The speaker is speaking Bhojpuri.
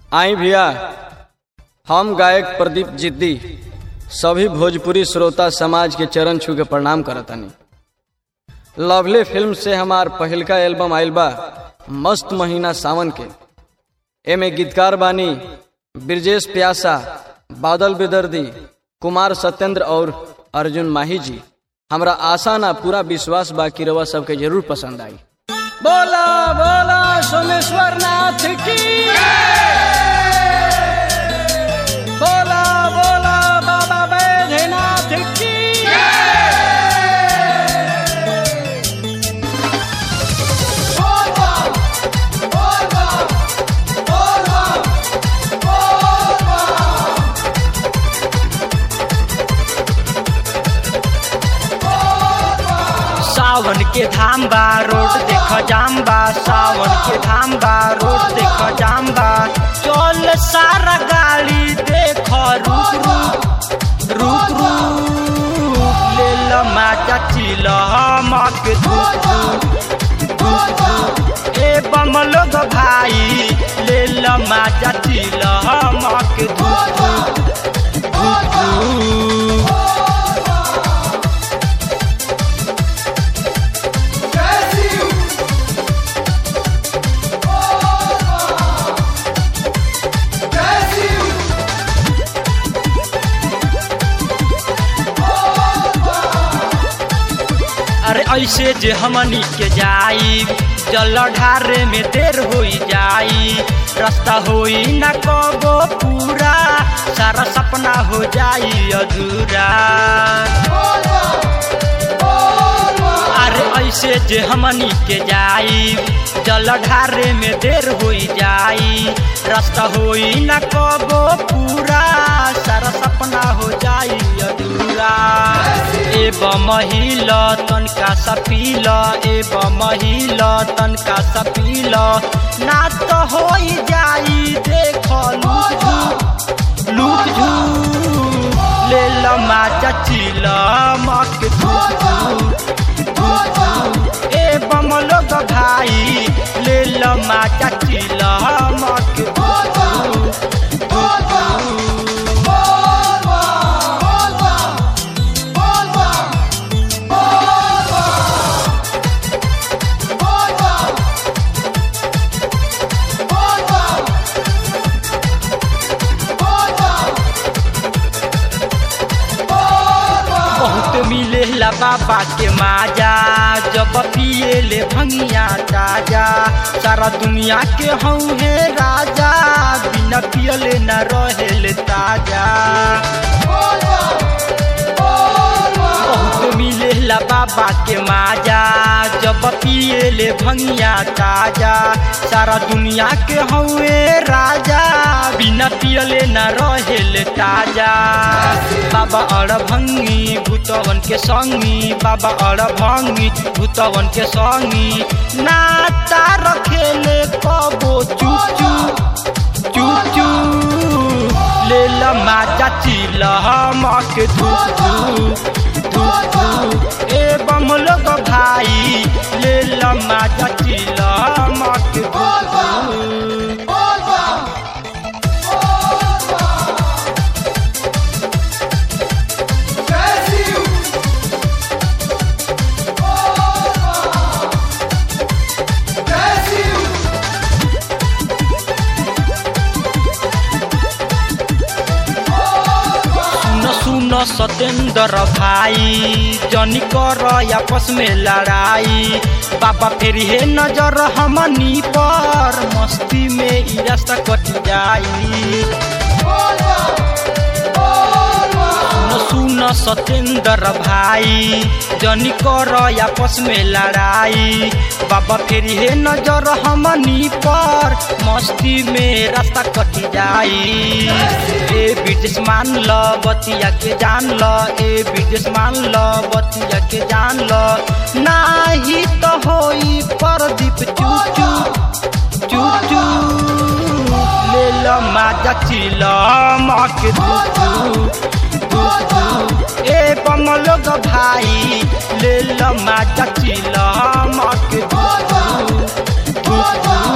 आई भैया हम गायक प्रदीप जिद्दी सभी भोजपुरी श्रोता समाज के चरण छू के प्रणाम करतानी लवली फिल्म से हमार पहिलका एल्बम आइल बा मस्त महीना सावन के एमे गीतकार बानी ब्रजेश प्यासा बादल बेदर्दी कुमार सत्येंद्र और अर्जुन माही जी हमरा आशा ना पूरा विश्वास बा कि रवा सबके जरूर पसंद आई बोला बोला सोमेश्वर नाथ की बोला बोला बाबा बैजनाथ की सावन के धाम बा रोड देख जाम बा सावन के धाम बा रोड देख जाम बा चल सारा गाड़ी देख रुक रुक रुक रुक ले ल माजा चिल हमक धुक धुक धुक धुक ए बम लोग भाई ले ल माजा चिल हमक धुक धुक धुक धुक अरे ऐसे जे हमनी के जाई जल ढारे में देर होई जाई रास्ता होई न कबो पूरा सारा सपना हो जाई अधूरा अरे ऐसे जे हमनी के जाई जल ढारे में देर होई जाई रास्ता होई न कबो पूरा सारा सपना हो जाई अधूरा ए महिल तनका सपील ए महिल तनका सपील ना तो होई जाई देख लुक झुक लुक झुक ले ल माचा चिल मक धुक धुक धुक धुक ए बम लोग भाई ले ल माचा चिल मक धुक धुक धुक धुक बहुत मिलेला बाबा के माजा जब पिए ले भंगिया ताजा सारा दुनिया के हऊ है राजा बिना पियले न रहेले ताजा बहुत मिलेला बाबा के माजा जब पिए ले भंगिया ताजा सारा दुनिया के हउए राजा बिना पियले न रहेले ताजा बाबा अड़ भंगी भूतवन के संगी बाबा अड़ भंगी भूतवन के संगी नाता रखेले कबो चुप चुप चुप चुप ले ल माजा चिल हमक धुक धुक धुक धुक ए बम लोग भाई ले ल माजा चिल हमक धुक धुक सुन सुन सतेंद्र भाई जनी कर आपस में लड़ाई बाबा फेर हे नजर हमनी पर मस्ती में ई रास्ता कट जाई सुन सुन सतेंद्र भाई जनी कर आपस में लड़ाई बाबा फेर हे नजर हमनी पर मस्ती में रास्ता कट जाई ए ब्रिटिश मान ल बतिया के जान ल ए ब्रिटिश मान ल बतिया के जान ल नाही तो होई परदीप चुप चुप चुप चुप ले ल माजा चिल मक धुक धुक धुक धुक ए बम लोग भाई ले ल माजा चिल मक धुक धुक धुक धुक